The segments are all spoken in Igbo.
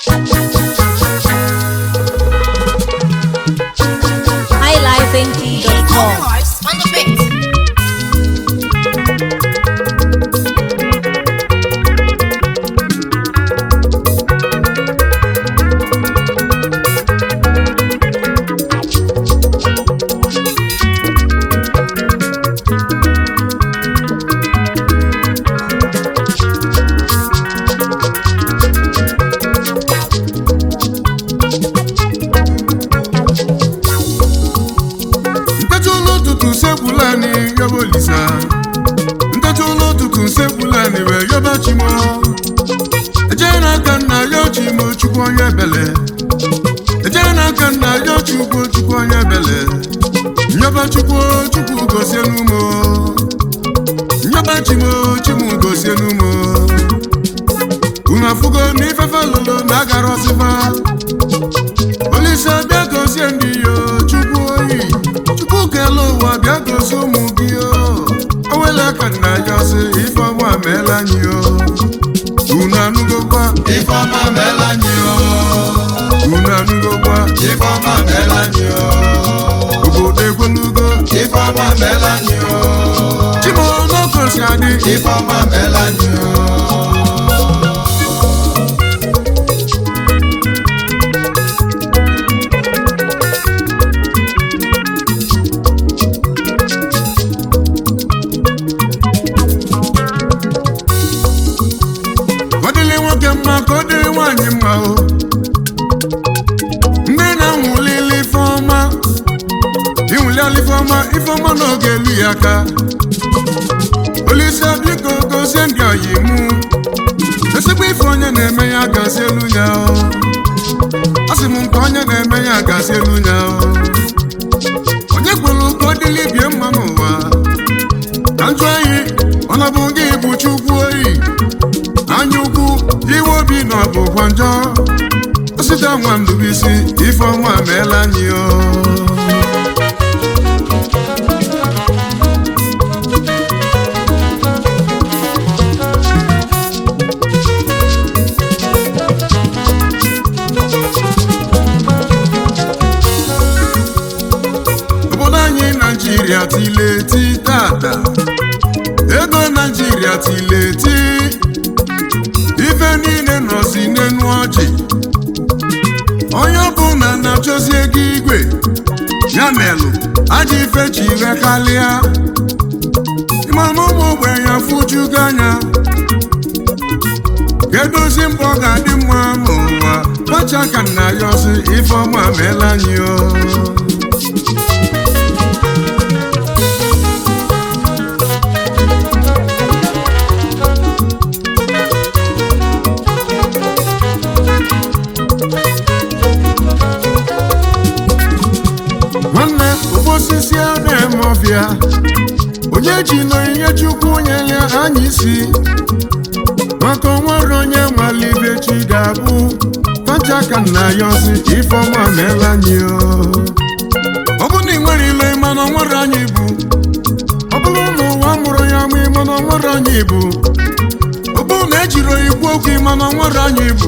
highlifeng.com. Horse on the beat. ntecha ụlọ ụtụtụ sekwulani yoba olisa ntecha ụlọ ụtụtụ sekwulani wee yoba chimo ejee n'aka nna ya chimo chukwu onye ebele ejee n'aka nna ya chukwu chukwu onye ebele nyoba chukwu chukwu gozie n'umo nyoba chimo chimu gozie n'umo unu afụgo na ifefe lụlụ na agara ọsịfa olise bịa gozie ndị yo chukwu oyi chukwu kele ụwa bịa gozie ụmụ gị o owele ka nna ya ọsị ifeọma meela anyị o unu anụgokwa ifeọma meela anyị o unu anụgokwa ifeọma meela anyị o obodo ekwelugo ifeọma meela anyị o chimonokosi adị ifeọma meela anyị o Ka ọ dịrị nwoke mma ka ọ dịrị nwaanyị mma o ndị na-anwụlili ifeọma ịnwụliala ifeọma ifeọma n'oge elu ya aka olise biko gozie ndị oyi mụ ezigbo ife onye na-eme ya gazie elu ya o asị m nke onye na-eme ya gazie elu ya o onye kwuru ka ọ dịrị bie mma n'ụwa ka njụ anyị ọnọbụ gị bụ chukwu oyi anya ukwu iwe obi na ọbụkwa njọ osita nwa ndubisi ifeọma meela anyị o obodo anyị naijiria tileti tata ego naijiria tileti ife niile nọzi n'enu ọjị onye ọbụla na-achọzi ego igwe ya melụ aja ife ji rekalịa ịmana ụmụ ogbenye fụjugo anya kedozi mbọ ga-adị mma n'ụwa kpacha ka nna ya ọsị ifeọma meela anyị o nwanne osisi a na-eme ọbịa onye ji n'onyinye chukwu nyere anyị isi maka onwere onye nwalibe chi ga-abụ tacha ka nna ya ọsị ifeọma meela anyị o ọ bụ na ị nwere ile mana onwere anyị bụ ọ bụrụ na ụwa mụrụ ya ma mana onwere anyị bụ ọ bụrụ na ejiri ikwu okwu mana onwere anyị bụ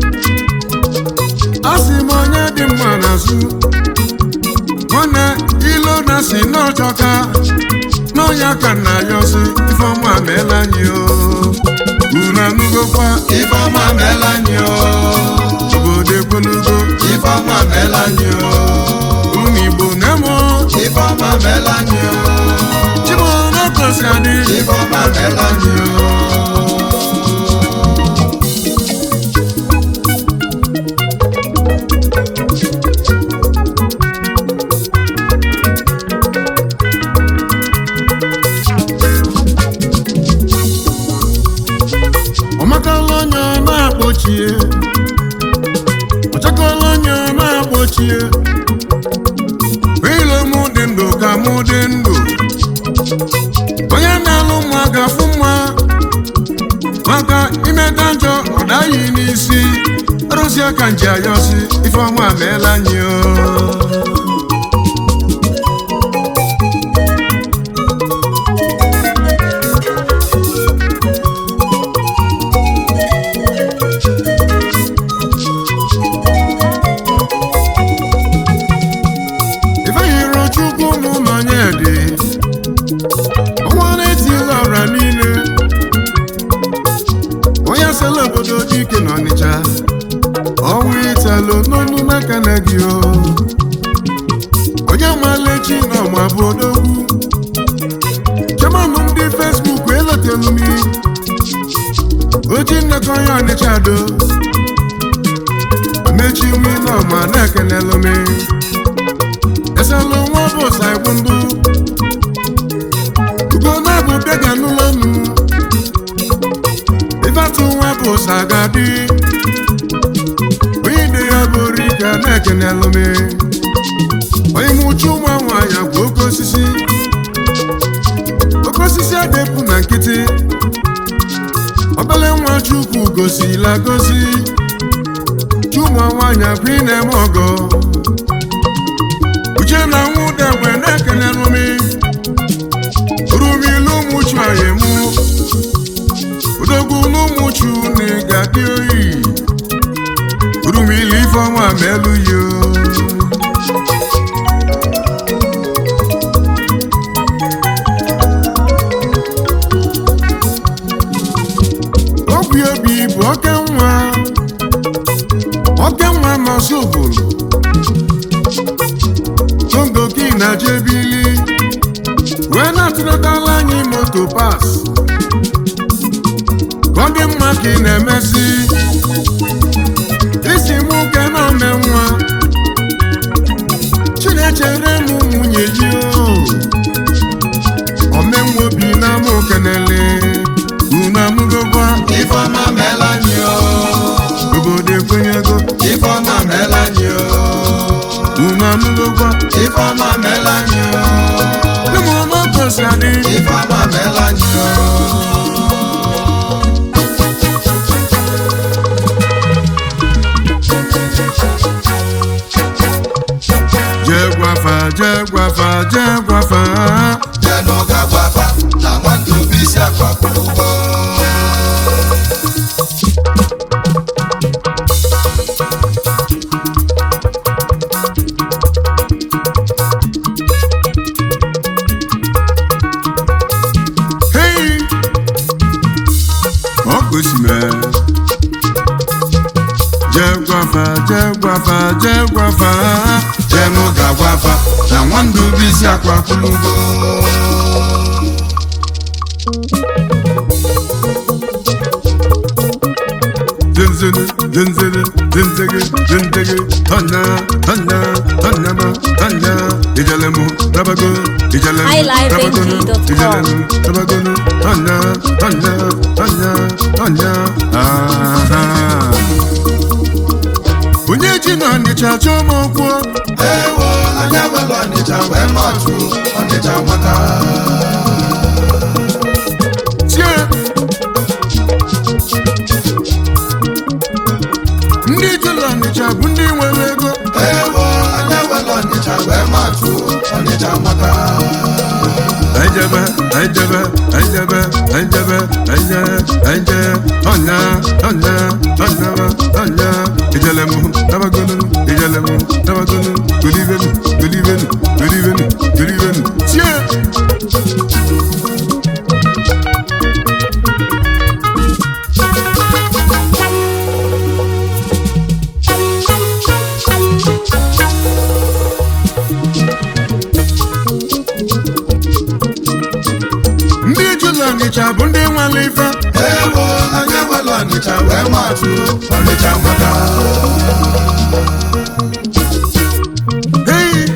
a sị m onye dị mma n'azụ nwanne ilo na si n'ọchọka n'ọnya ka nna ya ọsị ifeọma meela anyị o unu anụgokwa ifeọma meela anyị o obodo ekwelugo ifeọma meela anyị o unu igbo na-emo ifeọma meela anyị o chimonokosi adị ifeọma meela anyị o ọmakala onye ọ na-akpọchie ọchakala onye ọ na-akpọchie ile mụ dị ndụ ka mụ dị ndụ onye na-alụ mma ga-afụ mma maka imeta njọ ọ daghị n'isi arụsị aka nji ayọsi ifeọma meela anyị o ijele obodo dike na ọnịcha ọnwa italo n'onu n'aka na gị o onye maala echi na ọma bụ odogwu chamanụ ndị fesbuk elotelu m oji nnọkọ onye ọnịcha do mechi nwe n'ọma na-ekenelụ m eselụ nwa bụ saịbụ ndụ ugo na-abụ bịaga n'ụlọ nụ ịfatụ nwa bụ sagadi onye ide ya bụ rika na-ekenelụ m onye mụchu nwa nwaanyị bụ oke osisi oke osisi adịpụ na nkịtị obele nwa chukwu gosila gosi chuma nwaanyị bụ ị na-eme ọgọ uche na nwụda egbe na-ekenelụ m rumilu ụmụchu anyị mụ odogwu n'ụmụchu na ga-adị oyi rumili ifeọma ma elu yo obi obi bụ oke nwa oke nwa masị obodo tongo gị na jebili wee na-atụrụtala anyị moto pas ka ọ dị mma ka ị na-emesi isi m ke na ome nwa chinechere m nwunye ji o omenwa obi na mụ kenele unu amụgokwa Ifeọma meela anyị o obodo ekwenyego Ifeọma meela anyị o unu amụgokwa Ifeọma meela anyị o ụmụọma kosi adị Ifeọma meela anyị o jee gwafa jee gwafa jee gwafa Jenụ ga-agwafa na nwata obi isi akwapụ ụgbọ hei ọ gosime jee gwafa jee gwafa jee gwafa Jenụ ga-agwafa na nwata obi isi akwapụ ụgbọ zenzene zenzene zenzege zenzege hana hana hanama hana ijalemu tabago ijalemu highlifeng.com. ijalemu tabagono hana hana hana hana aha onye ji na ọnịcha chọọ m okwu Ewo anya welu Ọnịcha wee matụ Ọnịcha maka tie ndị ji na ọnịcha bụ ndị nwere ego Ewo anya welu Ọnịcha wee matụ Ọnịcha maka Ejebe, ejebe, ejebe, ejebe, eje, eje, ọnya, ọnya, ọnya, ọnya. Ijelemu, tabagonu, ijelemu, tabagonu, golivenu, golivenu, golivenu, golivenu. Tie! Ndị ejula Ọnịcha bụ ndị nwere ife. Ewo anya welu Ọnịcha wee matụ Ọnịcha maka Hey!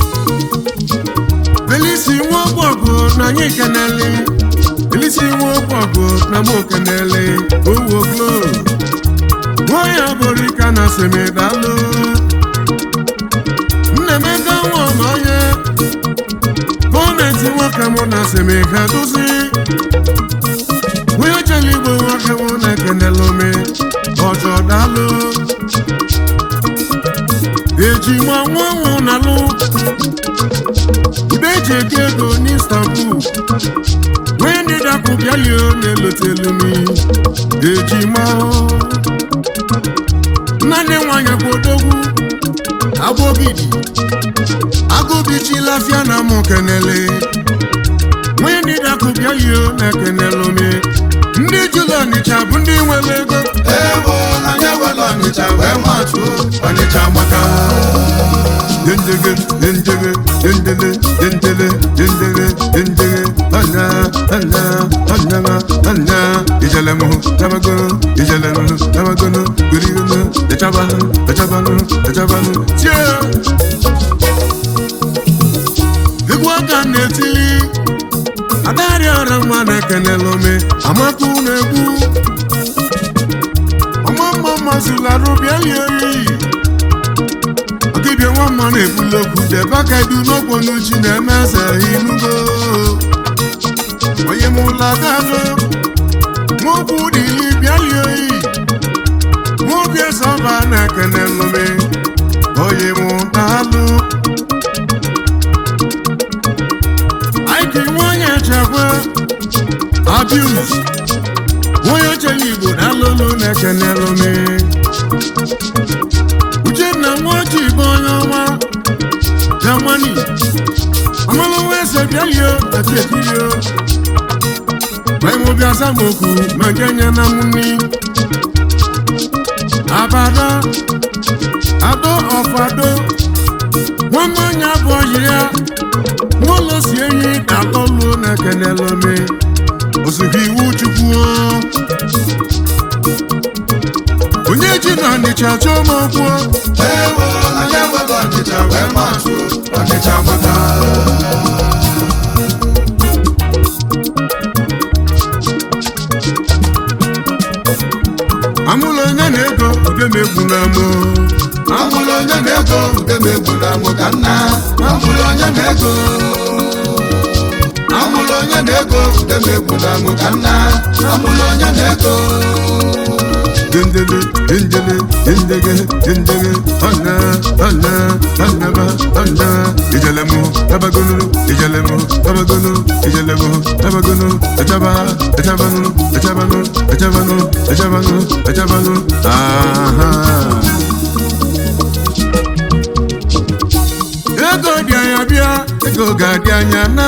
Belisi nwa ọgbọgụ na anyị kenele. Belisi nwa ọgbọgụ na mụ kenele. Owo glo. Nwaanyị abụrụ ka na semedalụ. Nnemeka nwa ọmanye. Gọọmenti nwoke mụ na semega dozi. Onye chere igbo nwoke mụ na ekenelụ me. Ọjọ dalụ. Eji nwa nwa nwụ nalụ. Ude ji ego ego n'Istanbul. Onye ndị dapụ bịalio na-elotelu m. Eji ma Nnanne nwanyị bụ odogwu. Agbogidi. Agụbichila afịa na mụ kenele. Onye ndị dapụ bịalio na-ekenelụ m. Ndị Jula Ọnịcha bụ ndị nwere ego. dendele dendele dendele dendele anya anya anya anya ijelemu tabagono ijelemu tabagono gurigunu echabanu echabanu echabanu tie egwu aka na-etili adarị ọra nwa na-ekenela ome amakụ na-egwu ọma mma mazụlarụ bịalie oyi ọdịbịa nwa mma na-ebuli okwu debe aka edu n'okponu chi na-eme eze inugo onye m ụlọ gago nwaokwu dịli bịalie oyi nwaobi eze ọba na-ekenela ome onye m daalụ Ike nwanyị echekwa abuse nwanyị ochere Igbo na-alụlụ na-ekenelụ m Uchenna nwaoji bụ onye ọma Germany amalụwa eze bịalio ati ekirio maịmụ bịa zamokwu ma nke nye na mni abada ado ọfado nwanne onye abụ ọyị ya n'ụlọ si enyi na-atọlụ na-ekenela ome ozugbo iwu chukwu onye ji na ọnịcha chọọ m okwu ewo anyị enwela ọnịcha wee matụ ọnịcha maka amụla onye na-ego udemegwu na mụ amụrụ onye na-ego ude m egwu na mụ ka nna amụrụ onye na-ego amụrụ onye na-ego ude m egwu na mụ ka nna amụrụ onye na-ego dendele dendele dendege dendege ọna ọna ọnaba ọna ijelemu tabagonu ijelemu tabagonu ijelemu tabagonu echaba echabanu echabanu echabanu echabanu echabanu aha ego dị anya bịa ego ga-adị anya na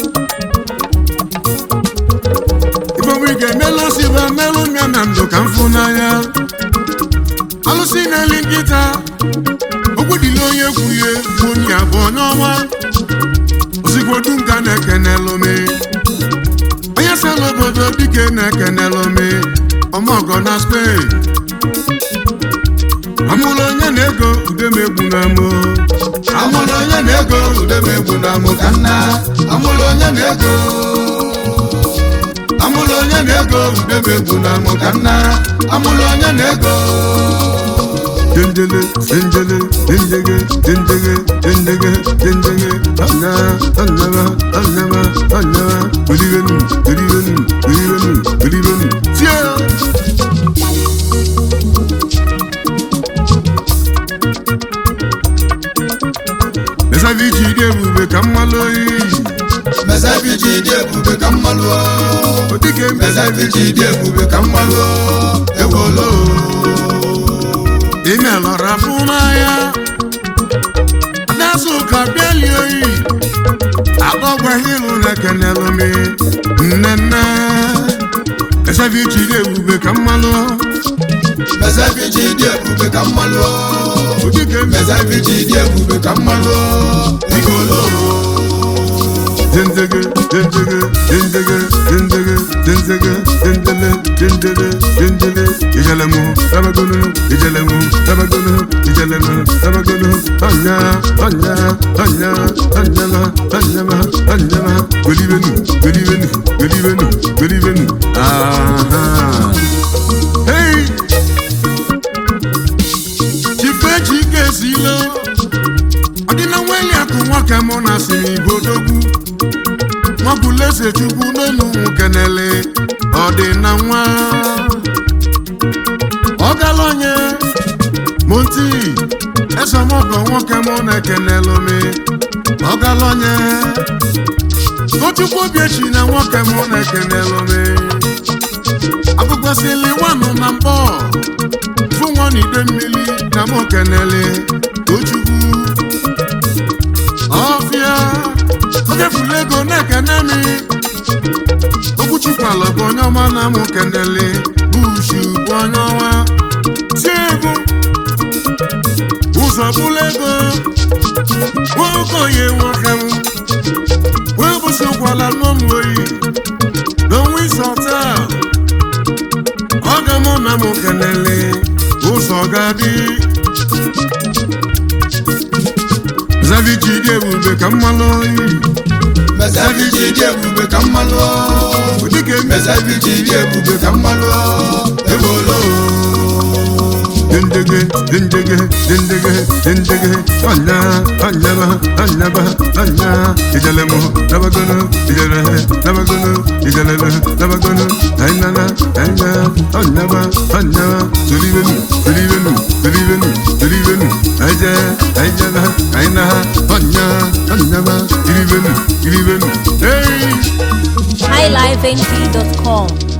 ifeomi ga-emelụ siba melụ mịa na ndụ ka m fụ n'anya alụsị na-eli nkịta okwu dịla onye kwuye bụ onye abụ onye ọma osikwodu nka na-ekenelụme onye sela obodo dike na-ekenelụme ọmọgọ na Spain amụrụ onye na-ego udemegbu na mụ amụrụ onye na-ego ude m egwu na mụ ka nna amụrụ onye na-ego amụrụ onye na-ego ude m egwu na mụ ka nna amụrụ onye na-ego dendele dendele dendege dendege dendege dendege ọna ọnaba ọnaba ọnaba olivenu olivenu olivenu olivenu tie mesavi ji dị ebube ka mmalụ oyi mezeviji dị ebube ka mmalụ odike mezeviji dị ebube ka mmalụ ewolo ime lọra fún n'anya adásù ka bịali oyi agọgwa hilu na-ekenelụmi nnenne esevi ji dị ebube ka mmalụ mezeviji dị ebube ka mmalụ odike mezeviji dị ebube ka mmalụ igolo dendege dendege dendege dendege dendege dendele dendele dendele ijelemu tabagonu ijelemu tabagonu ijelemu tabagonu anya anya anya anyama anyama anyama golibenu golibenu golibenu golibenu aha hey chifechi kesilo ọdịna nweli akụ nwoke mụ na siri bodogwu nwabuleze chukwu n'elu kenele ọdịna nwa ọgalonye monti esomọgọ nwoke mụ na-ekenelu mi ọgalonye tochukwu obiechi na nwoke mụ na-ekenelu mi abụkwasịli nwanụ na mbọ fụ nwa n'ide mmiri na mụ kenele tochukwu ọfịa oge furu ego na-ekene mi okwuchukwala bụ onye ọma na mụ kenele bushu bụ onye ọma tie egwu ụzọ bụla ego nwoke onye nwoke m wee bụsịkwala nụọ m oyi n'onwe ịsọta ọ ga mụ na m kelele ụzọ ga-adị zaviji dị ebube ka mmalụ oyi mesaviji dị ebube ka mmalụ dịka eme mesaviji dị ebube ka mmalụ ewolo dendege dendege dendege dendege anya anyaba anyaba anya ijalemo nabagono ijale nabagono ijalele nabagono ainana anya anyaba anyaba solivenu solivenu solivenu solivenu aja aijala aina anya anyaba irivenu irivenu hey highlifeng.com